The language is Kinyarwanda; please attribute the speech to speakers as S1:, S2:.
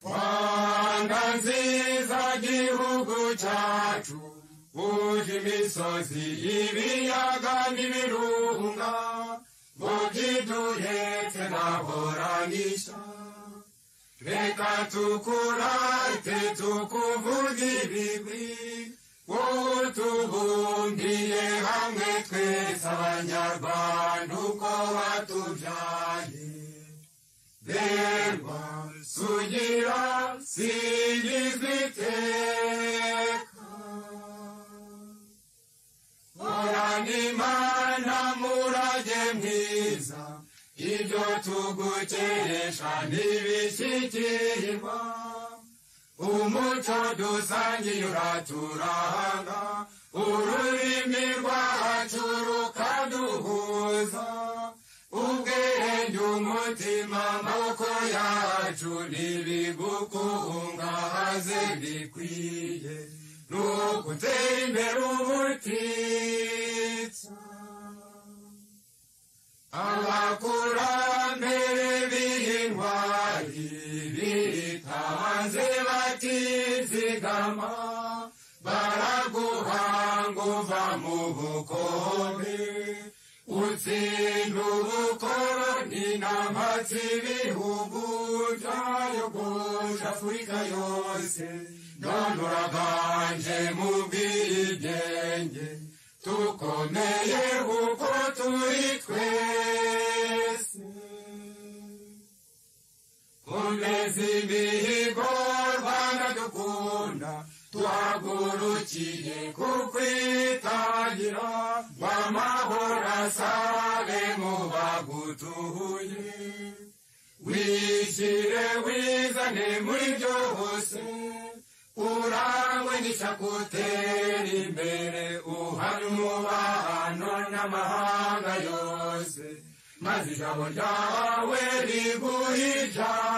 S1: rwanda nziza gihugu cyacu uje imisozi ibiyaga n'ibirunga ngo byiduhetse ntaboranyisha reka tukurate tukuvuge ibigwi wowe tubumbiye hamwe twese abanyarwanda uko batubyaye reba sugira sigizwe iteka horana imana murage mwiza ibyo tugukeresha ntibishyikirwa umuco dusangiye uraturanga ururimi rwacu rukaduhuza ubwenge umutima amaboko yacu ntibigukungahaze bikwiye ni ugutera imbere ubutitsa abakurambere b'intwari bitanze batizigama baraguhanga uva mu bukombe utsinda ubukoroni n'amatsi ibihugu byayogoje afurika yose none uraganje mu bwigenge tukomeye kuko turi twese komeza imihigo rwanda dukunda tuhagurukiye kukwitangira ngo amahoro asare mu bagutuye wishyire wizane muri byose urangwe n'isakutera imbere uhari umubano n'amahanga yose maze ijabo ryawe riguhe ijambo